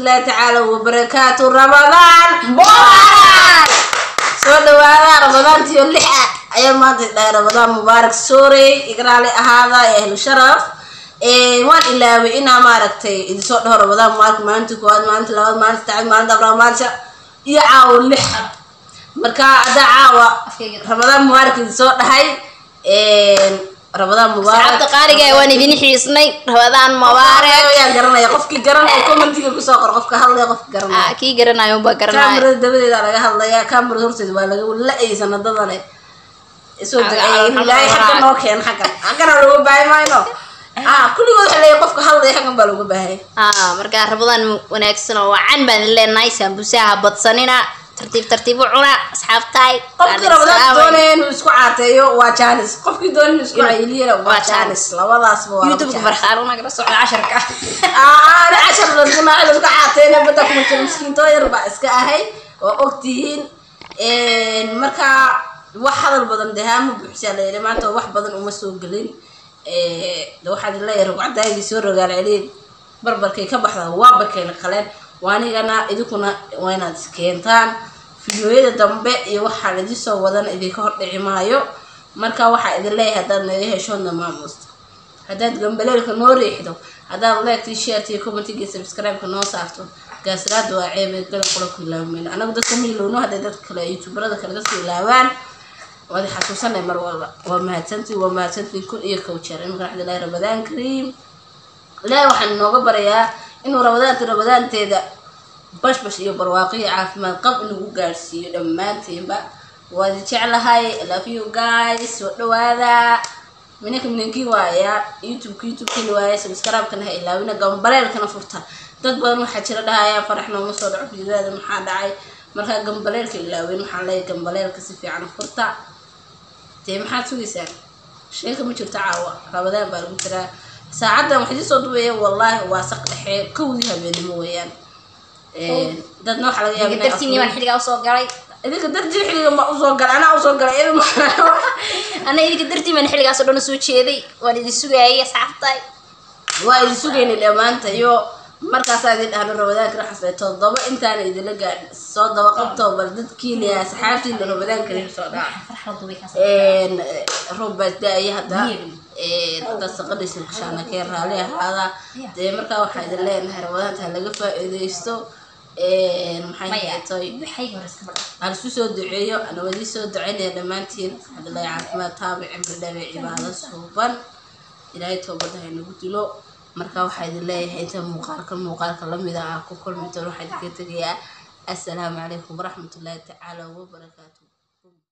waraxmatullaahi tacaala wabarakaatu ramadaan mubaarak soo dhawaada ramadaantiyo lix ah ayaa maanta dhahay ramadaan mubaarak soorey igraali ahaada ee ahlu sharaf waan ilaaway inaa maaragtay idinsoo dhaho ramadaan mubaarak maalinta koowaad maalinta labaad maalinta saddexaad maalinta afraad maalinta iyo caawo lix marka haddaa caawa ramadaan mubaarak idinsoo dhahay ramadaan mubaarak saxaabta qaaliga waan idin xiisnay rabadaan mubaarak ayaan garanaya qofkii garanaya commentiga kusoo qor qofka hadlaya qofka garanaya Ah, kii garanayo unbaa garanaya kaamirada dabadeeda laga hadlaya kaamirada horteeda waa laga la-ay sanadadane isoo Aga- duceeyay in aga- ilaahay aga- xagga noo keen xaggan xaggana looga baahi mayno ah kulligood waxa leeyahay qofka hadlaya xaggan baa looga baahaya ah markaa rabadaan wanaagsan oo wacan baan idin leenahay saambusaha badsanina tartiib tartiib u cuna asxaabtahay qofkii rabadaan doonaya inuu isku caateeyo waa jaanis qofkii doonaya inuu isku Inuu- cayiliyana waa waa jaanis labadaasba waa youtubeka farxaan nagala socda casharka aana cashar laskunaa laska caateena badda kuma jiro miskiintoo yar baa iska ahay oo ogtihiin marka wax hadal badan dehaama buuxsaa layidhi maanta wax badan uma soo gelin de waxaad leeyahay rugcadaagii soo rogaal celin barbarkay ka baxda waa bakeena qaleen waanigana idinkuna waa inaad iskeentaan fideoyada dambe iyo waxaan idin soo wadan idinka hordhici maayo marka waxaa idin leeyahay haddaad naga heshoodna maamuusta haddaad gambaleelka noo riixdo haddaad leegtii sheertii commentiga subscribe-ka noo saarto gaasraada waa ceebe gala qura ku ilaamayno anagu dadka ma ilowno hadday dadka kale youtuberada kale dadka ilaawaan waad xasuusanay mar walba waa mahadsantiin waa mahadsantiin kun iyo kow jeer imika waxaa ilaahay ramadaan kariim ilaahay waxaan inooga barayaa inuu ramadaanta ramadaanteeda bashbash iyo barwaaqo iyo caafimaad qab inagu gaadhsiiyo dhammaanteenba waad jeclahay I love you guys soo dhawaada minanka minankii waaya youtubeka youtubekii waaya subscribe-kana ha ilaawina gambaleelkana furta dad badan waxaa jira dhahaya farax nooma soo dhaco fiidaada maxaa dhacay markaa gambaleelka ilaaweyn waxaan leeyahay gambaleelka si fiican furta dee maxaad sugaysaan sheeka ma jirto caawa rabadaan baa lagu jiraa saacaddan wax idin soo dubeeya wallaahi waa saq dhexe kowdii habeenimo weeyaan dadna waxaa laga yaaba inay dartiinii baan xilligaa usoo galay idinka dartii xilliga ma usoo galay anaa usoo galay idin ana idinka dartiin baan xilligaasoo dhan usoo jeeday waan idin sugaayay asxaabtahay waa idin sugaynay dhammaanta iyo markaasaa idin dhahno ramadaanka raxasle toddoba intaana idinla gaadhin soo daba qabto bal dadkiina asxaabtiina ramadaan kariim soo dhaca roob baa da-aya hadda dad saqadhiisa kashaana kee raali ahaada dee markaa waxaa idin leenahay ramadaanta ha laga faa-iideysto maxay tahay aan isu soo duceeyo ana wadii soo duceynaya dhammaantiin hadalay caafimaad taabic cimri dhabe cibaado suuban ilaahay toobadda ha inagu dilo marka waxaa idin leeyahay inta muuqaalka muuqaalka lamida ah ku kulmi doon waxaa idinka tegayaa assalaamu calaykum waraxmatullaahi tacaala wabarakaatu